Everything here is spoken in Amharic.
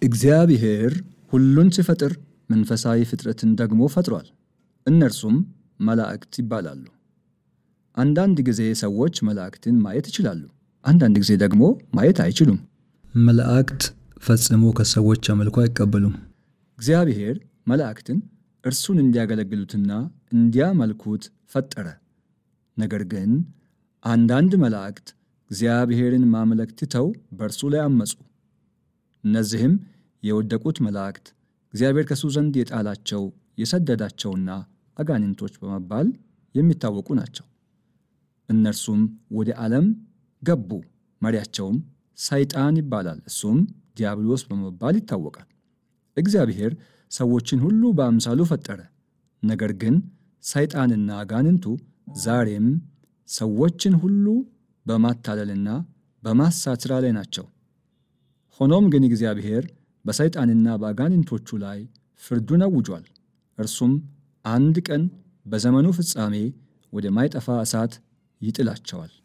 እግዚአብሔር ሁሉን ሲፈጥር መንፈሳዊ ፍጥረትን ደግሞ ፈጥሯል። እነርሱም መላእክት ይባላሉ። አንዳንድ ጊዜ ሰዎች መላእክትን ማየት ይችላሉ፣ አንዳንድ ጊዜ ደግሞ ማየት አይችሉም። መላእክት ፈጽሞ ከሰዎች አምልኮ አይቀበሉም። እግዚአብሔር መላእክትን እርሱን እንዲያገለግሉትና እንዲያመልኩት ፈጠረ። ነገር ግን አንዳንድ መላእክት እግዚአብሔርን ማምለክ ትተው በእርሱ ላይ አመፁ። እነዚህም የወደቁት መላእክት እግዚአብሔር ከሱ ዘንድ የጣላቸው የሰደዳቸውና አጋንንቶች በመባል የሚታወቁ ናቸው። እነርሱም ወደ ዓለም ገቡ። መሪያቸውም ሰይጣን ይባላል። እሱም ዲያብሎስ በመባል ይታወቃል። እግዚአብሔር ሰዎችን ሁሉ በአምሳሉ ፈጠረ። ነገር ግን ሰይጣንና አጋንንቱ ዛሬም ሰዎችን ሁሉ በማታለልና በማሳት ሥራ ላይ ናቸው። ሆኖም ግን እግዚአብሔር በሰይጣንና በአጋንንቶቹ ላይ ፍርዱን አውጇል። እርሱም አንድ ቀን በዘመኑ ፍጻሜ ወደ ማይጠፋ እሳት ይጥላቸዋል።